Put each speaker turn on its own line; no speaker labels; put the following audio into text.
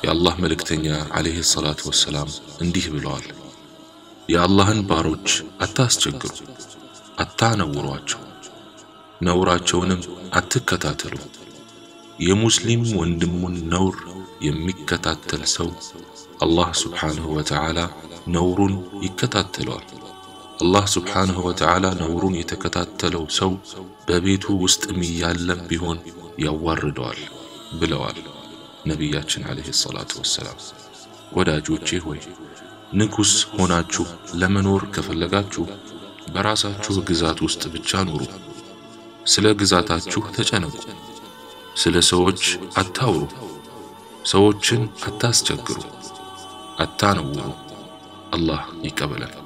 የአላህ መልእክተኛ ዓለይሂ ሰላቱ ወሰላም እንዲህ ብለዋል፣ የአላህን ባሮች አታስቸግሩ፣ አታነውሯቸው፣ ነውራቸውንም አትከታተሉ። የሙስሊም ወንድሙን ነውር የሚከታተል ሰው አላህ ስብሓንሁ ወተዓላ ነውሩን ይከታተለዋል። አላህ ስብሓንሁ ወተዓላ ነውሩን የተከታተለው ሰው በቤቱ ውስጥም እያለም ቢሆን ያዋርደዋል ብለዋል ነቢያችን ዓለይሂ ሰላቱ ወሰላም። ወዳጆቼ ሆይ ንጉሥ ሆናችሁ ለመኖር ከፈለጋችሁ በራሳችሁ ግዛት ውስጥ ብቻ ኑሩ። ስለ ግዛታችሁ ተጨነቁ። ስለ ሰዎች አታውሩ። ሰዎችን አታስቸግሩ፣ አታነውሩ። አላህ ይቀበላል።